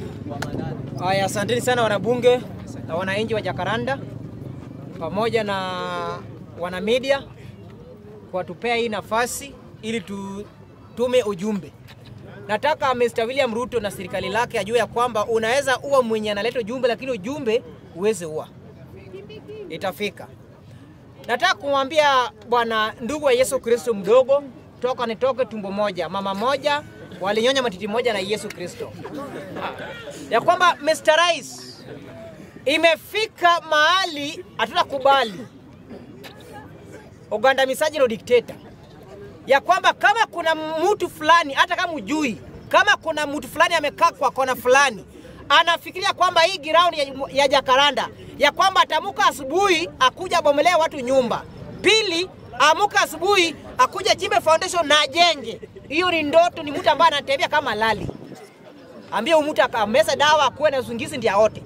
Haya, asanteni sana wanabunge na wananchi wa Jakaranda pamoja na wana media kwa tupea hii nafasi ili tutume ujumbe. Nataka Mr. William Ruto na serikali lake ajue ya kwamba unaweza uwa mwenye analeta ujumbe, lakini ujumbe uweze uwa, itafika. Nataka kumwambia bwana ndugu wa Yesu Kristo mdogo, toka nitoke tumbo moja, mama moja, walinyonya matiti moja na Yesu Kristo, ya kwamba Mr. Rais, imefika mahali hatutakubali ugandamizaji na dikteta, ya kwamba kama kuna mtu fulani, hata kama ujui, kama kuna mtu fulani amekaa kwa kona fulani anafikiria kwamba hii ground ya, ya Jakaranda ya kwamba atamuka asubuhi akuja bomelea watu nyumba, pili amuka asubuhi akuja chimbe foundation na ajenge. Hiyo ni ndoto, ni mtu ambaye anatembea kama lali. Ambie mtu akameza dawa akuwe na usingizi ndio aote.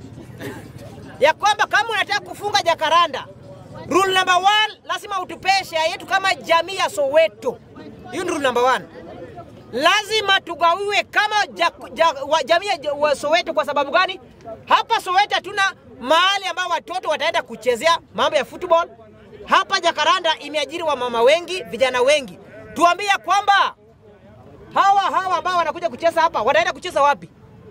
Ya kwamba kama unataka kufunga Jakaranda, rule number one, lazima utupee share yetu kama jamii ya Soweto. Hiyo ni rule number one lazima tugawiwe kama ja, ja, wa, jamii ya wa Soweto. Kwa sababu gani? Hapa Soweto hatuna mahali ambao watoto wataenda kuchezea mambo ya football. Hapa Jakaranda imeajiri wamama wengi, vijana wengi. Tuambie kwamba hawa hawa ambao wanakuja kucheza hapa wanaenda kucheza wapi?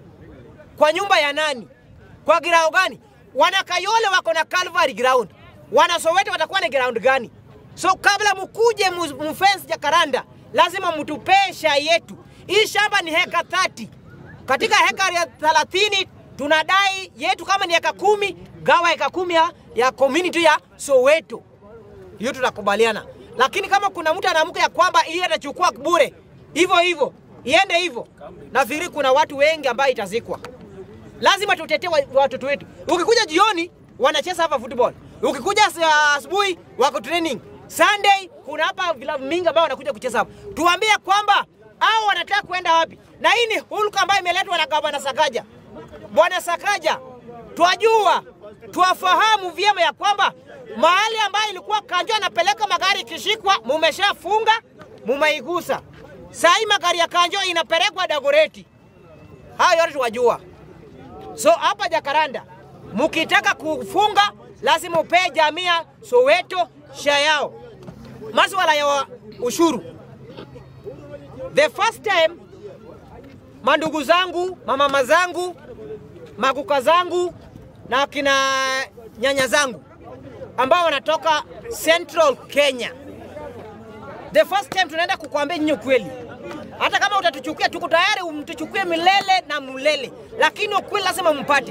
Kwa nyumba ya nani? Kwa girao gani? Wana Kayole wako na Calvary ground, wana Soweto watakuwa na ground gani? So kabla mkuje mfence Jakaranda lazima mtupee shai yetu. Hii shamba ni heka 30. Katika heka ya 30 tunadai yetu kama ni heka kumi, gawa heka kumi ya, ya community ya Soweto. Hiyo tutakubaliana. Lakini kama kuna mtu anaamka ya kwamba hii atachukua bure hivyo hivyo, iende hivyo, nafikiri kuna watu wengi ambao itazikwa. Lazima tutetee watoto wetu. Ukikuja jioni wanacheza hapa football, ukikuja asubuhi wako training Sunday kuna hapa vilabu mingi ambao wanakuja kucheza hapa. Tuambie kwamba hao wanataka kwenda wapi, na hii ni hulka ambayo imeletwa na gavana Sakaja. Bwana Sakaja, twajua twafahamu vyema ya kwamba mahali ambayo ilikuwa Kanjo anapeleka magari ikishikwa, mumeshafunga mumeigusa. Saa hii magari ya Kanjo inapelekwa Dagoreti. Hayo yote twajua. So hapa Jakaranda mukitaka kufunga lazima upee jamii ya Soweto share yao. Masuala ya ushuru, the first time mandugu zangu, mamama zangu, makuka zangu na kina nyanya zangu ambao wanatoka Central Kenya, the first time tunaenda kukuambia nyinyi ukweli. Hata kama utatuchukia, tuko tayari umtuchukue milele na mulele, lakini ukweli lazima mpate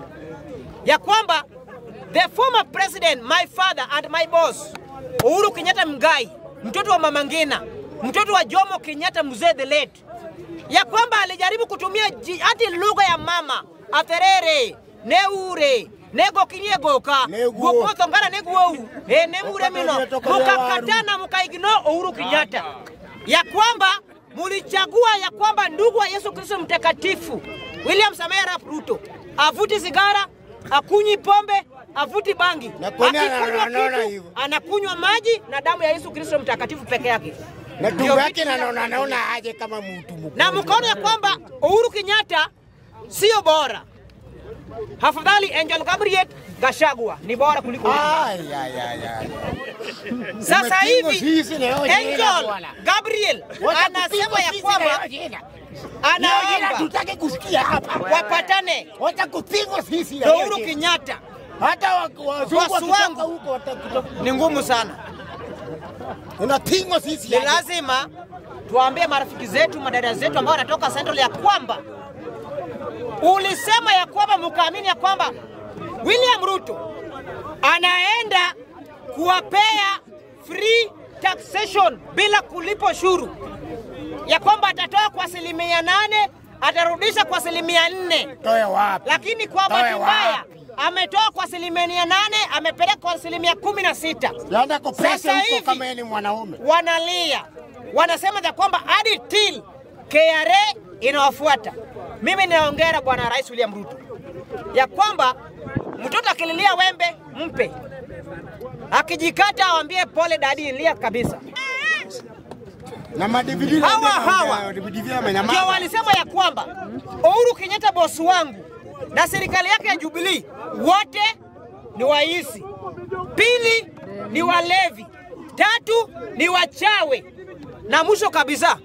ya kwamba the former president my father and my boss Uhuru Kenyatta Mgai, mtoto wa Mama Ngina, mtoto wa Jomo Kenyatta mzee the late, ya kwamba alijaribu kutumia hati lugha ya mama atherere neure negokinyegoka gukothongana neguou e nemure mino mukakatana mukaigno Uhuru Kenyatta ya kwamba mulichagua ya kwamba ndugu wa Yesu Kristo mtakatifu William Samoei Arap Ruto avuti sigara akunywi pombe avuti bangi, akikunywa kitu anakunywa maji na damu ya Yesu Kristo mtakatifu peke yake. Na tumbo yake naona naona aje kama mtu mkubwa. Na mkaona ya kwamba Uhuru Kenyatta sio bora, afadhali Angel Gabriel Gashagwa ni bora kuliko Ay, ay, ay, ay. sasa Umepigwa hivi. sisi leo jina Angel bwana. Gabriel Wacha anasema kupigwa ya sisi kwamba leo jina. Leo jina anaomba tutake kusikia hapa. wapatane Wacha kupigwa sisi na leo Uhuru jina. Kenyatta. Hata wa- wazungu Watu wakitoka wangu. huko watakuta. Ni ngumu sana. Unapigwa sisi. ni leo. lazima tuambie marafiki zetu, madada zetu ambao wanatoka Central ya kwamba ulisema ya kwamba mkaamini ya kwamba William Ruto anaenda kuwapea free taxation bila kulipa ushuru, ya kwamba atatoa kwa asilimia nane atarudisha kwa asilimia nne Toe wapi? lakini kwa Toe bahati mbaya wapi? ametoa kwa asilimia nane amepeleka kwa asilimia kumi na sita Labda kupesa Sasa huko hivi- kama yeye ni mwanaume. wanalia, wanasema ya kwamba hadi till KRA inawafuata. Mimi ninaongera Bwana Rais William Ruto ya kwamba mtoto akililia wembe mpe, akijikata awambie pole dadi, lia kabisa. Na madividi Hawa hawa DVD ndio amenyamaza. walisema ya kwamba Uhuru Kenyatta bosi wangu na serikali yake ya Jubilee wote ni waisi, pili ni walevi, tatu ni wachawe, na mwisho kabisa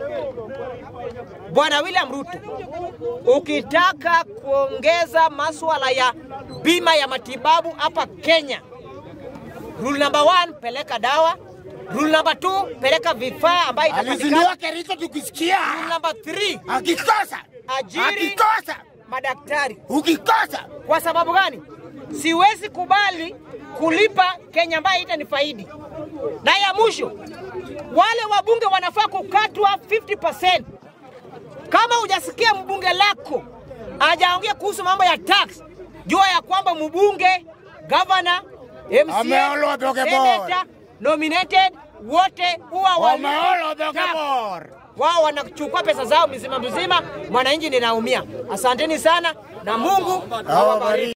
Bwana William Ruto, ukitaka kuongeza masuala ya bima ya matibabu hapa Kenya, rule number one, peleka dawa. Rule number two, peleka vifaa ambayo itapatikana. Alizindua Kericho tukisikia. Rule number three, Akikosa. Ajiri. Akikosa. madaktari. Ukikosa. Kwa sababu gani? Siwezi kubali kulipa Kenya ambayo itanifaidi. Na ya mwisho, wale wabunge wanafaa kukatwa 50%. Kama hujasikia mbunge lako hajaongea kuhusu mambo ya tax, jua ya kwamba mbunge, governor, MCA, Ameolwa Doge Bor. senator, nominated wote huwa Wameolo walipa tax Dogabor. wao wanachukua pesa zao mzima mzima, mwananchi ninaumia. Asanteni sana na Mungu awabariki.